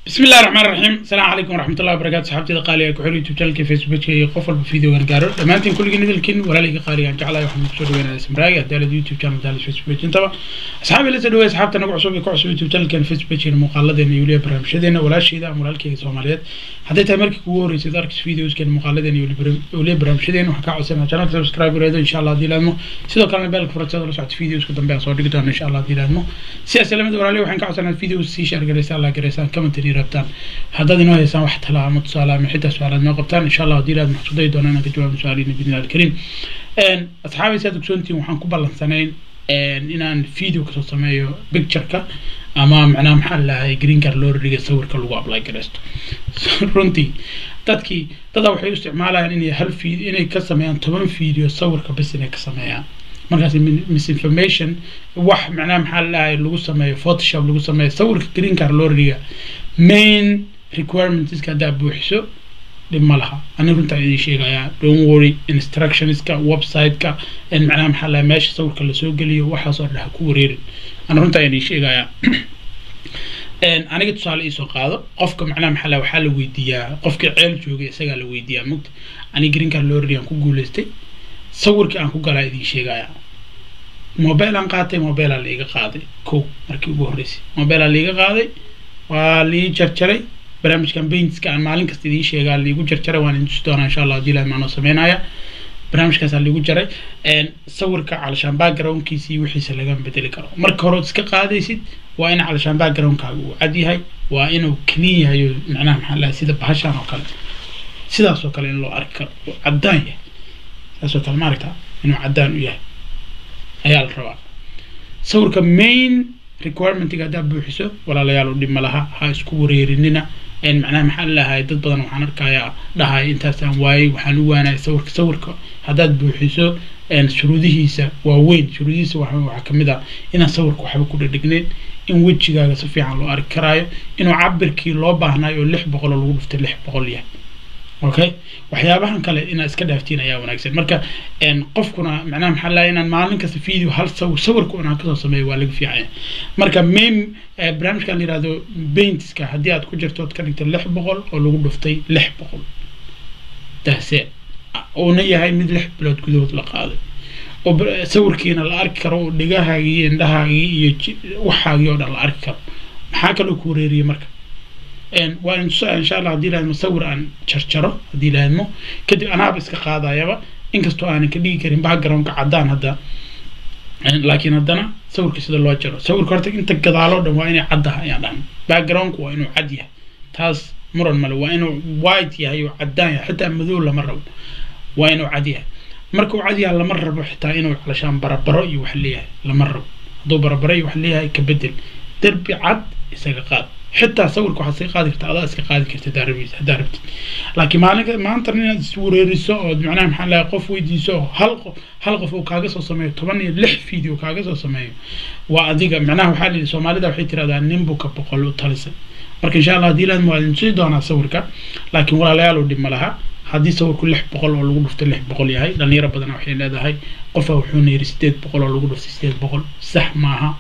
بسم الله الرحمن الرحيم السلام عليكم ورحمة الله وبركاته صحابتي قالي ku xir youtube channelka facebook iyo qof walba video gan gaaro dhammaantiin kulligii nidalkiin walaalihii qaaligaan jeclahay waxaan kusoo dhaweynaya samraagi hadaalad youtube channel daalis facebook intaba asxaabi la soo dhaweey asxaabta nagu cusub iyo ku cusub youtube channelkan facebook iyo muuqaaladeena iyo weliba barnaamijyadeena walaashayda ama walaalkayga soomaaliyeed hadday tahay markii kugu horreysay arkis videoskan muuqaaladeena iyo weliba barnaamijyadeena waxaan kaa codsanaa channelka subscribe gareedo insha allah haddii laadmo sidoo kalena beelka furasada la socota videoska dambe aan soo dhigi doono insha allah haddii laadmo sidaas lamid walaalihi waxaan ka codsanaa videos sii share gareysaan la gareysaan commentary rabtaan haddaad inoo haysaan wax tala ama tusaale ama xitaa su-aalaad noo qabtaan insha allah haddii ilaad maxsuuday doonaan inaan ka jawaabo su-aaliina bidnillahi alkariim asxaabi saad ogsoontiin waxaan ku ballansanayn inaan video kasoo sameeyo pictureka ama macnaha maxaa lahay green card loo riga sawirka lagu apply gareysto runtii dadkii dadaa waxay u isticmaalayaan inay hal video inay ka sameeyaan toban video sawirka bas inay ka sameeyaan markaas misinformation wax macnaha maxaa lahay lagu sameeyo photoshop lagu sameeyo sawirka green card loo riga main requirementska haddaa buuxiso dhib ma laha ani runtaan idin sheegayaa don't worry instructionska website-ka macnaha maxaa laha meesha sawirka lasoo geliyo waxaasoo dhan ha ku wareerin ani runtaan idin sheegayaa aniga tusaale iisoo qaado qofka macnaha maxaa laha waxaa la weydiiyaa qofkii ceel joogay isagaa la weydiiyaa mugta ani green card lorry aan ku guuleystay sawirkii aan ku galaa idin sheegayaa mobile aan qaatay mobile aa laiga qaaday ko markii ugu horreysay mobile aa laiga qaaday waa lii jarjaray barnaamijkan bainska aan maalin kasta idiin sheegaa liigu jarjaray waan idin tusi doonaa insha allah haddii ilahi maanoo sameynaya barnaamijkaasaa liigu jaray sawirka calashaan backgroundkiisa iyo wixiisa lagama bedeli karo marka hore iska qaadaysid waa in calashaan backgroundkaaga uu cad yahay waa inuu clean yahay oo macnaha maxaa lahay sida bahashaan oo kale sidaas oo kale in loo arki karo uu caddaan yahay saas oo kale ma aragtaa inuu caddaan u yahay ayaa la rabaa sawirka main requirementiga haddaa buuxiso walaalayaal dhib ma laha ha isku wareerinina macnaha maxaa lahay dad badan waxaan arkayaa dhahay intaasaan waayey waxaan u waanaya sawirka sawirka haddaad buuxiso shuruudihiisa waa weyn shuruudihiisa waxaa kamid ah inaan sawirka waxba ku dhedhigneyn in wejigaaga si fiican loo arki karaayo inuu cabirkii loo baahnayo oo lix boqol oo lagu dhuftay lix boqol yahay okay waxyaabahan kale inaad iska dhaaftiin ayaa wanaagsan marka qofkuna macnaha maxaa lahay inaan maalin kasta video hal sawir sawirka unaan kasoo sameeyo waa laga fiicanya marka main barnaamijkan la yihahdo baintska haddii aad ku jirto ood ka dhigtay lix boqol oo lagu dhuftay lix boqol dahsee uuna yahay mid lix bilood gudahood la qaaday oo sawirkiina la arki karo oo dhigahaagii iyo indhahaagii iyo waxaagii oo dhan la arki karo maxaa kaloo ku wareeriyay marka waa in tusaa insha allah haddii lahadmo sawir aan jarjaro haddii lahadmo kadib anaaba iska qaadayaba inkastoo aanan ka dhigi karin backgroundka caddaan hadda laakiin haddana sawirka sida loo jaro sawirka horta inta gadaaloo dhan waa inay caddaha ayaan dhahan backgroundku waa inuu cad yahay taas muran male waa inuu white yahay oo caddaan yahay xitaa madow lama rabo waa inuu cad yahay marka uu cad yahay lama rabo xitaa inuu calashaan barabaro iyo wax leeyahay lama rabo hadduu barabaro iyo wax leeyahay ka bedel derbi cad isaga qaad xitaa sawirka waxaad iska qaadi karta adaa iska qaadi karta haddaa rabid haddaa rabtid laakiin maalinka maanta inaad iswareeriso ood macnaha maxaa lahay qof weydiiso oo hal qof hal qof uu kaaga soo sameeyo toban iyo lix video kaaga soo sameeyo waa adiga macnaha waxaa lihi soomaalida waxay tirahdaa nin buka boqol u talisay marka insha allah haddii laad waa idin tusi doonaa sawirka laakiin walaalayaal uu dhib ma laha haddii sawirku lix boqol oo lagu dhuftay lix boqol yahay dhalinyaro badan waxay leedahay qofa wuxuuna yidhi sideed boqol oo lagu dhuftay sideed boqol sax maaha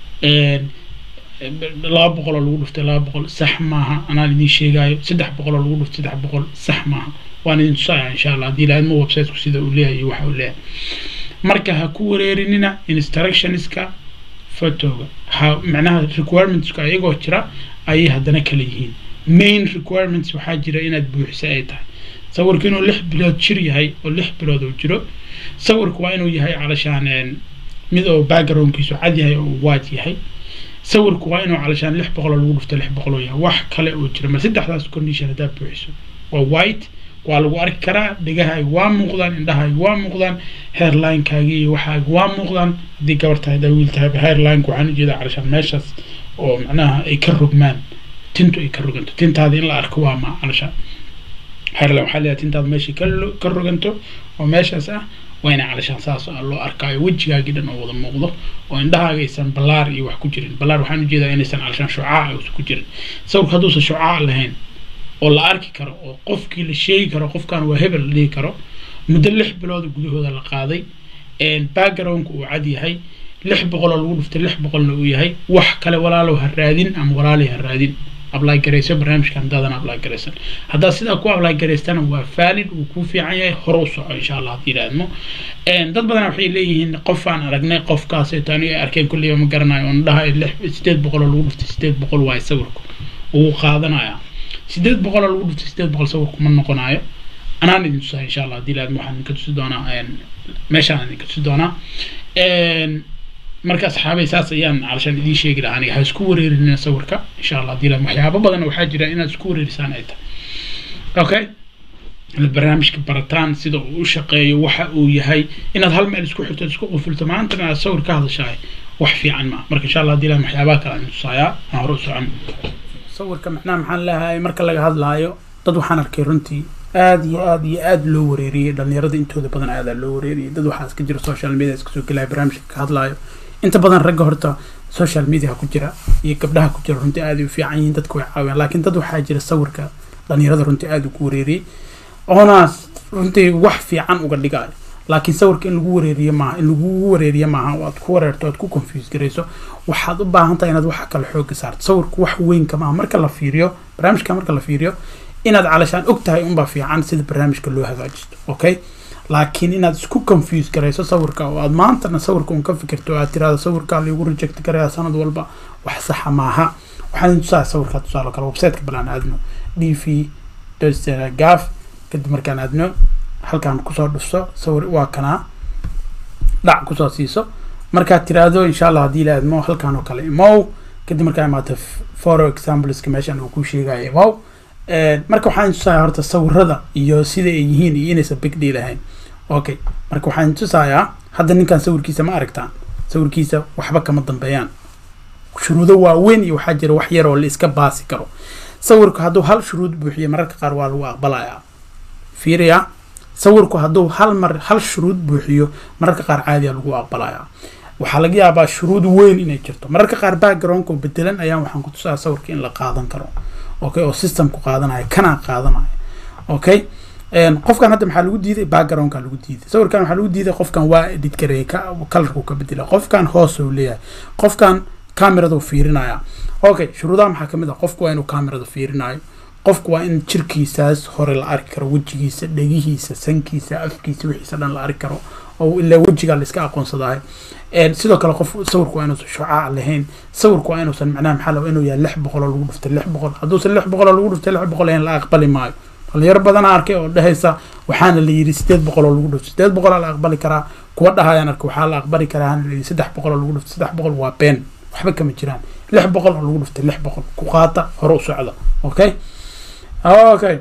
laba boqol oo lagu dhuftay laba boqol sax maaha anaan idiin sheegaayo saddex boqol oo lagu dhuftay saddex boqol sax maaha waan idin tusaya insha allah haddii laadmo websiteku sida uu leeyahay iyo waxa uu leeyahay marka ha ku wareerinina instructionska photoga ha macnaha requirementska ayagoo jira ayay haddana kala yihiin main requirements waxaa jira inaad buuxisa ay tahay sawirka inuu lix bilood jir yahay oo lix bilood uu jiro sawirka waa inuu yahay calashaan mid oo backgroundkiisu cad yahay oo white yahay sawirku waa inuu calashaan lix boqol oo lagu dhufto lix boqol oo yahay wax kale oo jira mar saddexdaas condition haddaa buuxiso waa white waa lagu arki karaa dhegahaaga waa muuqdaan indhahaaga waa muuqdaan hairlinekaagi iyo waxaaga waa muuqdaan haddii gabar tahay haddaa wiil tahay hairlineka waxaan ujeedaa calashaan meeshaas oo macnaha ay ka rogmaan tintu ay ka roganto tintaada in la arko waa ma calashaan hairline waxaa leeyahay tintaada meeshay ka roganto oo meeshaas ah waa ina calashaan saas loo arkaayo wejigaagii dhan oo wada muuqdo oo indhahaaga aysan balaar iyo wax ku jirin balaar waxaan ujeedaa inaysan calashaan shucaac uusan ku jirin sawirka hadduusan shucaac lahayn oo la arki karo oo qofkii la sheegi karo qofkan waa hebel la dhihi karo muddo lix bilooda gudahooda la qaaday backgroundka uu cad yahay lix boqol oo lagu dhuftay lix boqolna uu yahay wax kale walaalow ha raadin ama walaalay ha raadin apply garayso barnaamijkan haddaadan apply garaysan haddaad sidaa ku apply garaystana waa valid uu kuu fiican yahay hore u soco insha allah haddii idhaahmo dad badan waxay leeyihiin qof aan aragnay qofkaaseeto aniga ay arkeen kulliya ma garanayo oon dhahay lix sideed boqol oo lagu dhuftay sideed boqol waayo sawirku wuu qaadanaya sideed boqol oo lagu dhuftay sideed boqol sawirku ma noqonayo anaan idin tusaa insha allah haddii idhaahmo waxaan idinka tusi doonaa meeshaan idinka tusi doonaa marka asxaabay saas ayaan calashaan idiin sheegi lahaa aniga ha isku wareerinina sawirka insha allah haddii idhaahmo waxyaabo badan waxaa jira inaad isku wareerisaan ay tahay okay inaad barnaamijka barataan sida uu u shaqeeyo waxa uu yahay inaad hal meel isku xirto isku qufulto maantana aad sawir ka hadashahay wax fiican ma marka insha allah haddii idhaahmo waxyaabaha kale aan tusaayaa aan hore u socon sawirka macnaha maxaan leeyahay marka laga hadlaayo dad waxaan arkay runtii aada iyo aada iyo aada loo wareeriyey dhalinyarada intooda badan aadaa loo wareeriyey dad waxaa iska jira social media iska soo gelaya barnaamijka ka hadlaayo inta badan ragga horta social media ku jira iyo gabdhaha ku jira runtii aada u fiican yihiin dadka way caawiyaan laakiin dad waxaa jira sawirka dhalinyarada runtii aada ugu wareeriyey oonaas runtii wax fiican uga dhigayo laakiin sawirka in lagu wareeriyo maaha in lagugu wareeriyo maaha oo aad ku wareerto aad ku confuse garayso waxaad u baahan tahay inaad waxa kale xooga saarto sawirku wax weynka maaha marka la fiiriyo barnaamijka marka la fiiriyo inaad calashaan og tahay unbaa fiican sida barnaamijka loo hagaajisto okay laakiin inaad isku confuse garayso sawirka oo aad maantana sawirka un ka fikirto oo aad tirahdo sawirkaa lagu reject garaya sanad walba wax saxa maaha waxaan tusaa sawirka tusaale kale websiteka balaan aadno d v gaf kadib markaan aadno halkaan kusoo dhufso sawir waa kanaa dhac kusoo siiso markaad tiraahdo insha allah haddii la aadmo halkaan oo kale imow kadib markaa imaato foro exampleska meeshan uu ku sheegayo imow marka waxaan tusayaa horta sawirada iyo sida ay yihiin iyo inaysan big deal ahayn okay marka waxaan tusayaa hadda ninkan sawirkiisa ma aragtaan sawirkiisa waxba kama dambeeyaan shuruudo waaweyn iyo waxaa jira wax yar oo la iska baasi karo sawirku hadduu hal shuruud buuxiyo mararka qaar waa lagu aqbalayaa fiiriya sawirku hadduu hal mar hal shuruud buuxiyo mararka qaar caadiya lagu aqbalayaa waxaa laga yaabaa shuruud weyn inay jirto mararka qaar backgroundka bedelan ayaan waxaan ku tusaa sawirka in la qaadan karo okay oo systemku qaadanaya kanaa qaadanaya okay qofkan hadda maxaa lagu diiday backgroundka lagu diiday sawirkan waxaa lagu diiday qofkan waa edit gareey ka colorku ka bedela qofkan hoos uu leeyahay qofkan cameradu fiirinaya okay shuruudaha maxaa kamid ah qofku waa inuu camerada fiirinayo qofku waa in jirkiisaas hore la arki karo wejigiisa dhegihiisa sankiisa afkiisa wixiisa dhan la arki karo oo ilaa wejigaa la iska aqoonsadahay sidoo kale qof sawirku waa inuusan shucaac lahayn sawirku waa inuusan macnaha maxaa laga inuu yahay lix boqol oo lagu dhuftay lix boqol hadduusan lix boqol oo lagu dhuftay lix boqol ahayn la aqbali maayo dhalinyaro badan arkay oo dhehaysa waxaana la yidhi sideed boqol oo lagu dhuftay sideed boqol la aqbali karaa kuwa dhahayaan arka waxaa la aqbali karaa hana la yidhi saddex boqol oo lagu dhuftay saddex boqol waa been waxba kama jiraan lix boqol oo lagu dhuftay lix boqol ku qaata hore u socda okay okay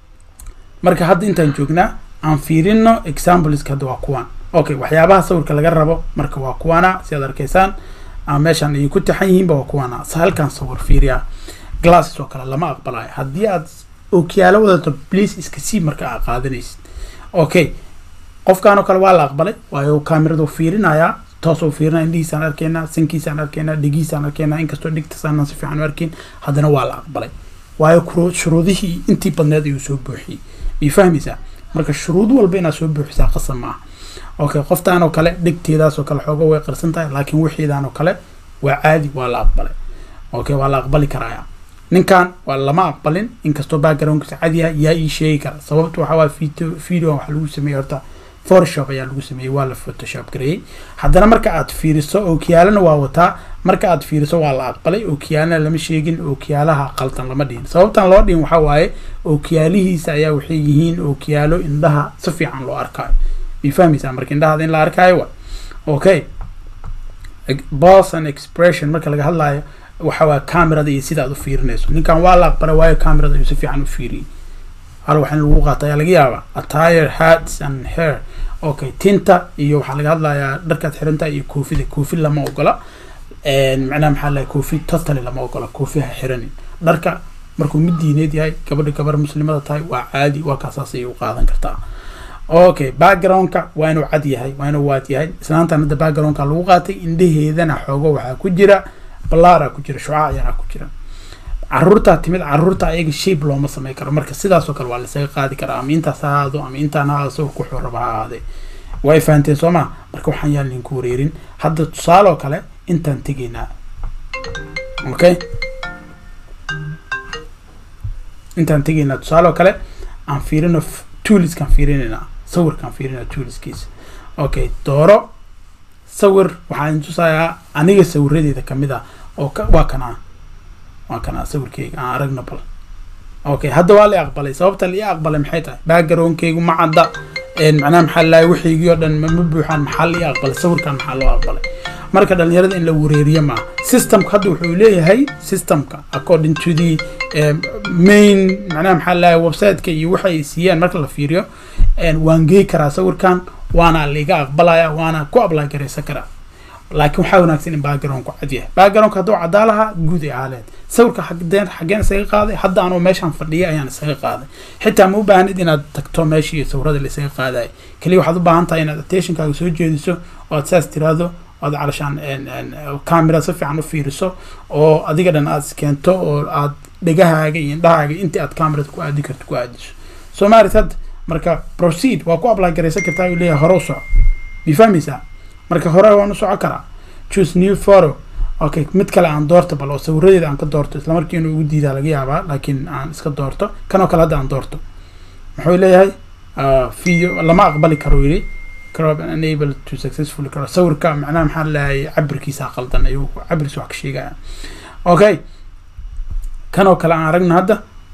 marka hadda intaan joognaa aan fiirino exampleska hadda waa kuwan okay waxyaabaha sawirka laga rabo marka waa kuwana si aad arkaysaan ama meeshaan ay ku taxan yihiinba waa kuwana halkan sawir fiiriya glasses oo kale lama aqbalayo haddii aad ookiyaalo wadato please iska sii marka aad qaadanaysid okay qofkan oo kale waa la aqbalay waayo kameradu fiirinayaa toos uu fiirinaya indhihiisaan arkaynaa sankiisaan arkaynaa dhigiisaan arkaynaa inkastoo dhigtasaanaan si fiican u arkin haddana waa la aqbalay waayo shuruudihii intii badneed ayuu soo buuxiyey may fahmaysaa marka shuruud walba inaad soo buuxisaa qasab maaha okay qoftaan oo kale dhegteedaas oo kale xooga way qarsan tahay laakiin wixiidaan oo kale waa caadi waa la aqbalay okay waa la aqbali karaya ninkan waa lama aqbalin inkastoo backgroundkiisa cadi yahay yaa ii sheegi kara sababta waxaa waaya video video waxaa lagu sameeyey horta photoshop ayaa lagu sameeyey waa la photoshop gareeyey haddana marka aad fiiriso ookiyaalana waa wataa marka aad fiiriso waa la aqbalay ookiyaalana lama sheegin ookiyaalaha qaldan lama dhihin sababtan loo dhihin waxaa waaye ookiyaalihiisa ayaa waxay yihiin ookiyaalo indhaha si fiican loo arkaayo may fahmaysaa marka indhahaada in la arkaayo wa okay boss and expression marka laga hadlaayo waxa waa camerada iyo sida aad u fiirinayso ninkan waa la aqbalay waayo camerada ayuu si fiican u fiiriyey hal waxaa in lagu qaata ayaa laga yaabaa attire hats and hair okay tinta iyo waxaa laga hadlayaa dharkaad xirantahay iyo koofida koofi lama ogola macnaha maxaa lahay koofi totally lama ogola koofi ha xiranin dharka markuu mid diineed yahay gabadha gabar muslimada tahay waa caadi waa kaasaas ayay u qaadan kartaa okay backgroundka waa inuu cad yahay waa inuu waad yahay islaantan hadda backgroundka lagu qaatay indhaheedana xoogo waxaa ku jira balaara ku jira shucaac yaraa ku jira caruurtaa timid caruurta ayaga shape looma samey karo marka sidaasoo kale waa laisaga qaadi karaa ama intaas ha ahaado ama intaan ha ahaado sawirku wuxuu raba ha ahaadee way fahanteen soo ma marka waxaan yaan linku wareerin hadda tusaale oo kale intaan tegaynaa okay intaan tegaynaa tusaale oo kale aan fiirino tooliskaan fiirinaynaa sawirkaan fiirinaa tooliskiisa okay dooro sawir waxaan tusayaa aniga sawiradeeda kamid ah oo waa kanaa waa kanaa sawirkeyga aan aragno bal okay hadda waa la aqbalay sababta la ii aqbalay maxay tahay backgroundkeygu ma cadda macnaha maxaa lahay wixiigii oo dhan ma buuxaan maxaa la ii aqbalay sawirkan maxaa loo aqbalay marka dhalinyarada in la wareeriyo maaha systemka hadda wuxuu leeyahay systemka according to the main macnaha maxaa lahay websiteka iyo waxa ay siiyaan marka la fiiriyo waan gey karaa sawirkan waana laiga aqbalaya waana ku apply garaysan karaa laakiin waxaa wanaagsan in backgroundku cad yahay backgroundka hadduu caddaa lahaa guud ay ahaaleed sawirka xagdeen xaggeen isaga qaaday hadda anoo meeshaan fadhiya ayaan isaga qaaday xitaa ma u baahanid inaad tagto meeshii sawirada la isaga qaadayo keliya waxaad u baahan tahay inaad attentionkaaga soo jeediso oo aad saas tiraahdo oad calashaan camera si fiican u fiiriso oo adiga dhan aad iskeento oo aad dhegahaaga iyo indhahaaga intii aad camerada ku aadi karto ku aadiso soo maaris hadda marka proceed waa ku apply garaysan kartaa ayuu leeyahay hore u soco ma fahmaysaa marka hore waan u soco karaa choose new photo okay mid kale aan doorto bal oo sawiradeeda aan ka doorto isla markii inuu igu diidaa laga yaabaa laakiin aan iska doorto kan oo kale hadda aan doorto muxuu leeyahay video lama aqbali karo yidhi crop unable to successfully karo sawirka macnaha maxaa leeyahay cabirkiisa qaldan ayuu cabirkiisa wax ka sheegaya okay kan oo kale aan aragno hadda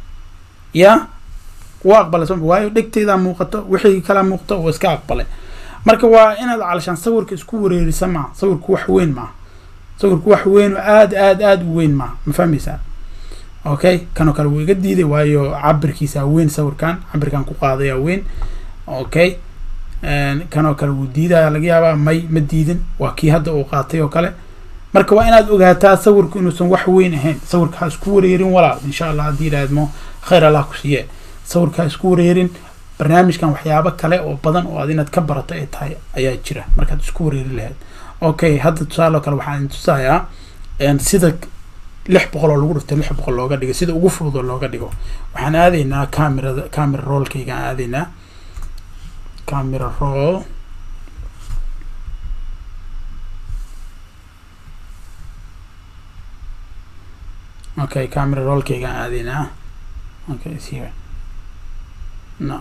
ya waa aqbalay soo waayo dhegteedaa muuqato wixii kala muuqto oo iska aqbalay marka waa inaad calashaan sawirka isku wareerisa maaha sawirku wax weyn maaha sawirku wax weyn oo aad aad aad u weyn maaha ma fahmaysaa okay kanoo kale wuu iga diiday waayo cabirkiisa weyn sawirkan cabirkan ku qaadaya weyn okay kanoo kale wuu diidaya laga yaabaa may ma diidin waa kii hadda uu qaatay oo kale marka waa inaad ogaataa sawirku inuusan wax weyn ahayn sawirka ha isku wareerin walaal insha allah haddii idhahdmo khayr allah ku siiye sawirka ha isku wareerin barnaamijkan waxyaabo kale oo badan oo aad inaad ka barato ay tahay ayaa jira markaad isku wareeri lahayd okay hadda tusaale oo kale waxaan tusayaa sida lix boqol oo lagu dhiftay lix boqol looga dhigo sida ugu fudud oo looga dhigo waxaan aadaynaa camerada camera rollkayga aan aadaynaa camera roll okay camera rollkayga aan aadaynaa okay is here no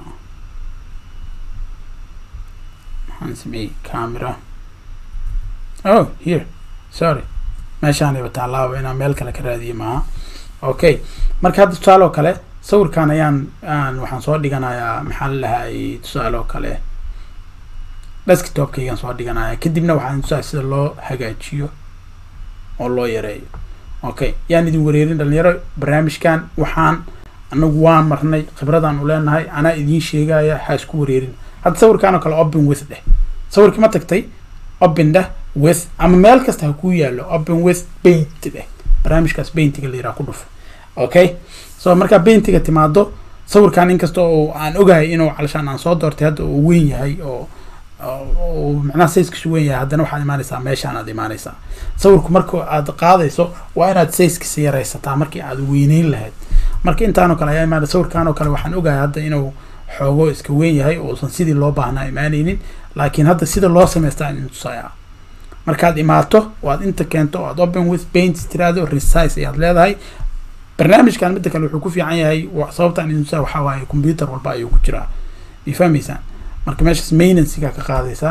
maxaan sameeyey camera oh here sorry meeshaanayba taalaaba inaan meel kale ka raadiye maaha okay marka hadda tusaale oo kale sawirkan ayaan aan waxaan soo dhiganayaa maxaa la lahay tusaale oo kale desktopkaygaan soo dhiganaya kadibna waxaan tusaa sida loo hagaajiyo oo loo yareeyo okay yaan idin wareerin dhalinyaro barnaamijkan waxaan anagu waan marnay khibradaan u leenahay anaa idiin sheegaya ha isku wareerin hadda sawirkaan oo kale open with dheh sawirkii ma tagtay open dheh with ama meel kasta ha kuu yaallo open with paint dheh barnaamijkaas paintiga la yiraha ku dhufo okay so markaa paintiga timaado sawirkan inkasta oo aan ogahay inuu calashaan aan soo doortay hadda uu weyn yahay oo oo macnaha sayskiisu weyn yahay haddana waxaad imaanaysaa meeshaan aad imaanaysaa sawirku marka aad qaadayso waa inaad sayskiisa yaraysataa markii aad weyneyn lahayd marka intaanoo kale ayaa imaanay sawirkan oo kale waxaan ogahay hadda inuu xoogo iska weyn yahay uusan sidii loo baahnaa imaanaynin laakiin hadda sida loo samaystaa in tusaya markaad imaato oo aad inta keento oo aad open with paint tiraahdo resize ayaad leedahay barnaamijkan midda kale wuxuu ku fiican yahay sababtaan idin tusaa waxaa waaye computer walba ayuu ku jiraa ma fahmaysaan marka meeshaas maintenancyga ka qaadaysaa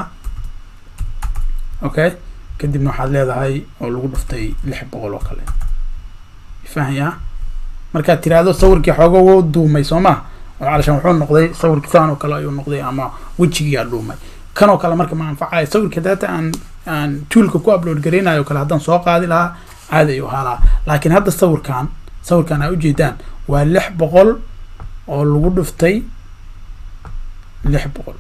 okay kadibna waxaad leedahay oo lagu dhuftay lix boqol oo kale fahaya markaad tiraahdo sawirkii xooga wou duumay soo ma oo calashaan wuxuu noqday sawirkii saan oo kale ayuu noqday ama wejigiyaa dhuumay kan oo kale marka ma anfacayo sawirka data aan aan toolka ku upload gareynayo o kale haddaan soo qaadi lahaa caadi ayuu ahaa lahaa laakiin hadda sawirkan sawirkan aa ujeedaan waa lix boqol oo lagu dhuftay lix boqol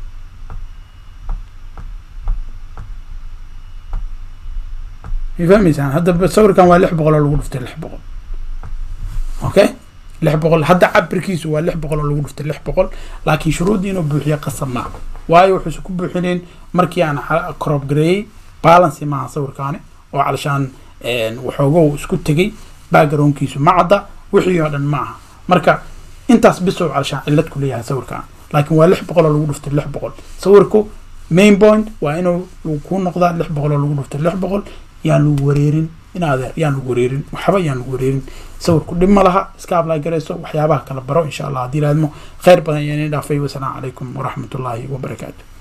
ma fahmaysaan hadda sawirkan waa lix boqol oo lagu dhuftay lix boqol okay lix boqol hadda cabirkiisu waa lix boqol oo lagu dhuftay lix boqol laakiin shuruuddii inuu buuxiyo qasab maa waayo wuxuuse ku buuxinayn markii aan crop gareeyey balancy maaha sawirkaani oo calashaan waxoogow isku tegay backgroundkiisu ma cadda wixii oo dhan ma aha marka intaas bisow calashaan cillad ku leeyahay sawirkan laakiin waa lix boqol oo lagu dhuftay lix boqol sawirku main point waa inuu ku noqdaa lix boqol oo lagu dhuftay lix boqol yaan lagu wareerin in adeer yaan lagu wareerin waxba yaan lagu wareerin sawirku dhib ma laha iska ablay garayso waxyaabaha kala baro insha allah haddii laadmo khayr badan yaan idin dhaafay wasalaamu calaykum waraxmatullaahi wabarakaatu